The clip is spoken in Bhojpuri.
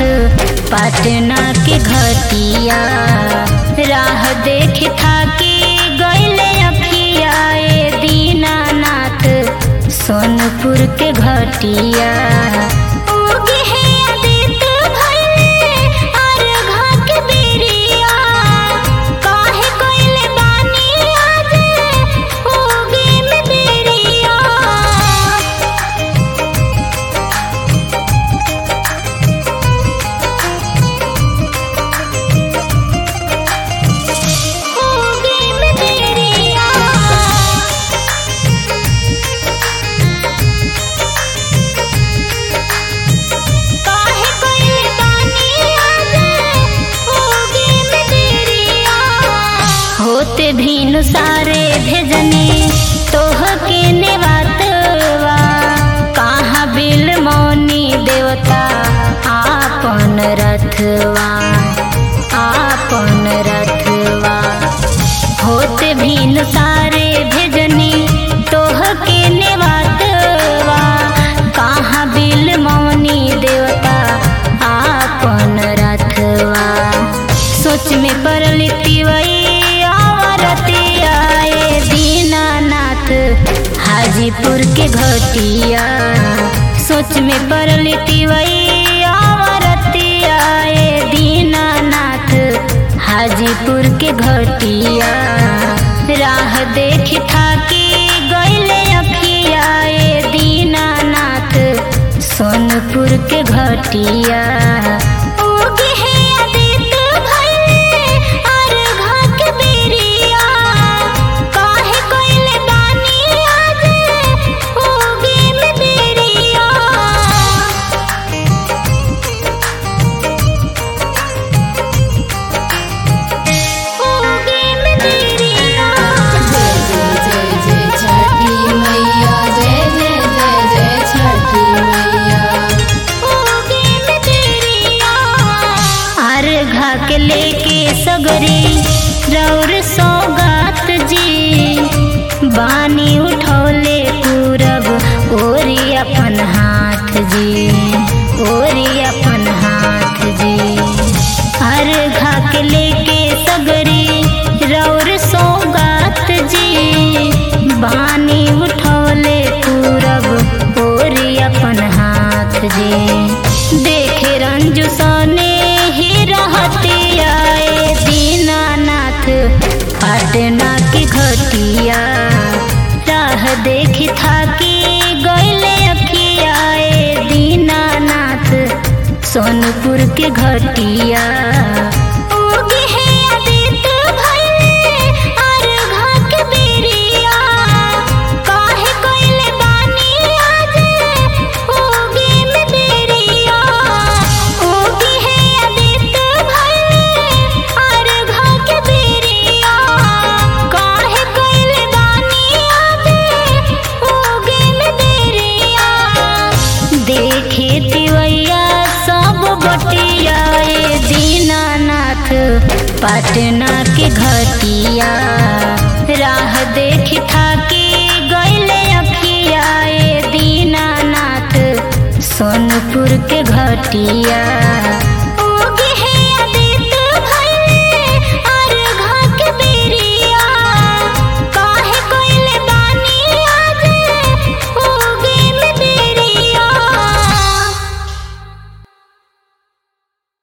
पटना के घटिया राह देख थाकी गईले अखिया ए दीनानाथ सोनपुर के घटिया उगे है आदित्य भइले अर्घा के बेरिया काहे कइले बानी आज उगे में देरिया होगे में देरिया काहे कइले बानी आज होगे में देरिया होते भीनु सारे भेजने तोह के नेवातवा कहाँ बिल मौनी देवता आपन रथवा आपन रथवा होते भीन सारे भेजनी तोह के नेवातवा कहाँ बिल मौनी देवता आपन रथवा सोच में पड़ल तिवई आवरतिया ए दीनानाथ हाजीपुर के घटिया सोच में पड़ल तिवई आवरतिया ए दीनानाथ हाजीपुर के घटिया राह देख थाकी गईले अखिया ए दीनानाथ सोनपुर के घटिया उगे है आदित्य भइले अर्घा के बेरिया काहे कइले बानी आज उगे में देरिया होगे में देरिया जय जय जय जय छठी मैया जय जय जय जय छठी मैया होगे में देरिया अर्घा के लेके सगरी रौर सौगात जी बानी उठौले पूरब ओरी अपन हाथ जी ओरी अपन हाथ जी अर्घा के लेके सगरी रौर सौगात जी बानी उठौले पूरब ओरी अपन हाथ जी देखे रंजू सने ही रहती आए दीनानाथ पटना की घटिया राह देख थाकी गईले अखिया ए दीनानाथ सोनपुर के घटिया उगे है आदित्य भइले अर्घा के बेरिया काहे कइले बानी आज उगे में देरिया उगे है आदित्य भइले अर्घा के बेरिया काहे कइले बानी आज उगे में देरिया देखे तिवैया सब बटिया ए दीनानाथ पटना के घटिया राह देख थाकी गईले अखिया ए दीनानाथ सोनपुर के घटिया